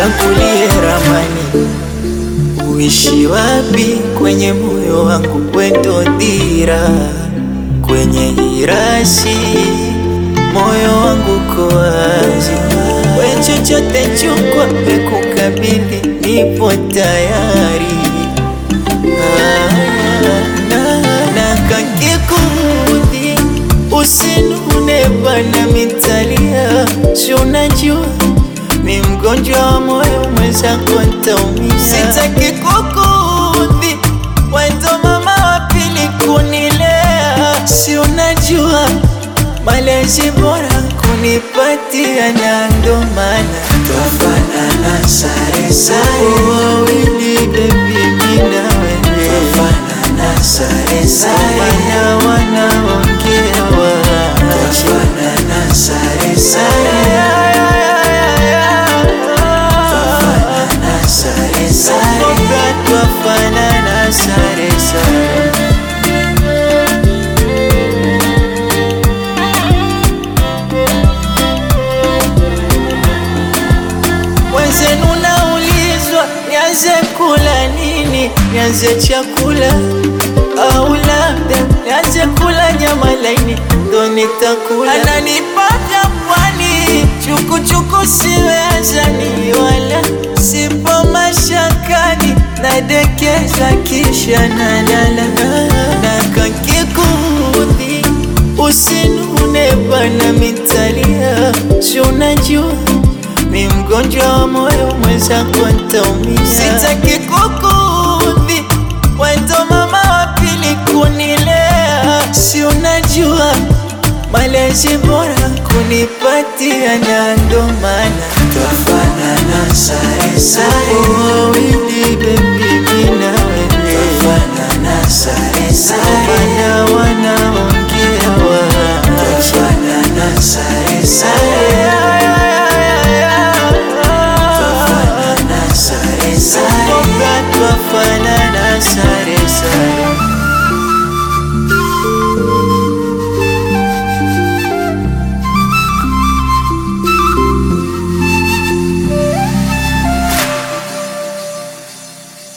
nichagulie ramani, uishi wapi kwenye moyo wangu, wendo dira kwenye hirasi, moyo wangu ko wazi, we chochote chukwa, pekukabidhi, nipo tayari Ah, na, na kakikudhi usinune bana mitalia, si unajua mi mgonjwa wa moyo, mwenzako ntaumia. Sitaki kukudhi, wendo mama wa pili kunilea, si unajua malezi bora kunipatia, na ndo maana Twafanana sare sare, wawili bebi, mi na wewe twafanana sare sare, wana wanaongea wa twafanana sare sare, twafanana sare sare, twafanana sare sare Wenzenu naulizwa nianze kula nini, nianze chakula au labda nianze kula nyama laini ndo nitakula. Ananipaka pwani chukuchuku, siwezani wala sipo mashakani, nadekeza kisha nalala na kakikudhi usinune bana mitalia, si unajua mi mgonjwa wa moyo, mwenzako ntaumia. Sitaki kukudhi, wendo mama wa pili kunilea, si unajua malezi bora kunipatia, na ndo maana twafanana sare sare, wawili bebi, mi na wewe twafanana sare sare, wana wanaongea wa twafanana sare sare,